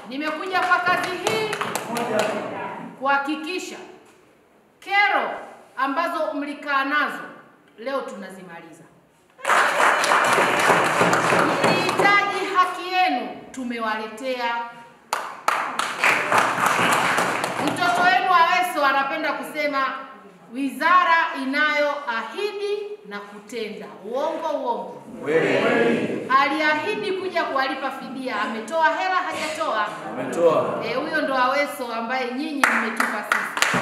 Nimekuja kwa kazi hii kuhakikisha kero ambazo mlikaa nazo leo tunazimaliza. Mlihitaji haki yenu, tumewaletea. Mtoto wenu Aweso anapenda kusema wizara inayoahidi na kutenda. Uongo uongo? Aliahidi kuja kuwalipa fidia, ametoa hela hajatoa? Umetoa. Eh, huyo ndo Aweso ambaye nyinyi mmetupa sisi.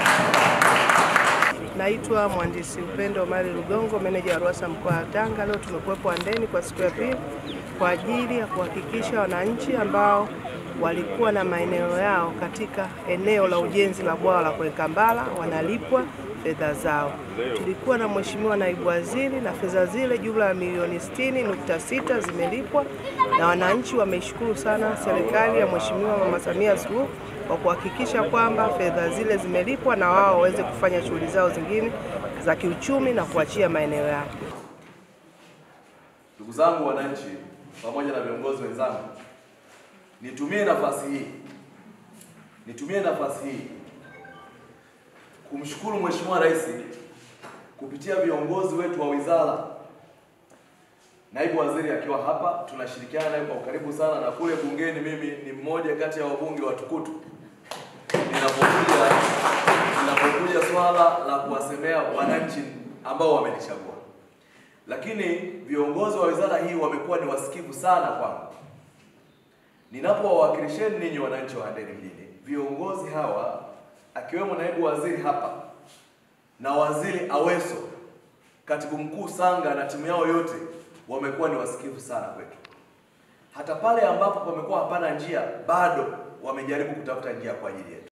Naitwa mhandisi Upendo Omari Lugongo, meneja wa RUWASA mkoa wa Tanga. Leo tumekuwepo Handeni kwa siku ya pili kwa ajili ya kuhakikisha wananchi ambao walikuwa na maeneo yao katika eneo la ujenzi la bwawa la Kwekambala wanalipwa fedha zao. Tulikuwa na Mheshimiwa Naibu Waziri na fedha zile jumla ya milioni 60.6 zimelipwa na wananchi wameishukuru sana serikali ya Mheshimiwa Mama Samia Suluhu kwa kuhakikisha kwamba fedha zile zimelipwa na wao waweze kufanya shughuli zao zingine za kiuchumi na kuachia maeneo yao. Ndugu zangu wananchi, pamoja na viongozi wenzangu, nitumie nafasi hii nitumie nafasi hii kumshukuru Mheshimiwa Rais kupitia viongozi wetu wa wizara, naibu waziri akiwa hapa, tunashirikiana naye kwa ukaribu sana, na kule bungeni mimi ni mmoja kati ya wabunge watukutu linapokuja linapokuja swala la kuwasemea wananchi ambao wamenichagua. Lakini viongozi wa wizara hii wamekuwa ni wasikivu sana kwangu. Ninapowawakilisheni ninyi wananchi wa Handeni mjini, viongozi hawa akiwemo naibu waziri hapa na waziri Aweso, katibu mkuu Sanga na timu yao yote wamekuwa ni wasikivu sana kwetu. Hata pale ambapo pamekuwa hapana njia, bado wamejaribu kutafuta njia kwa ajili yetu.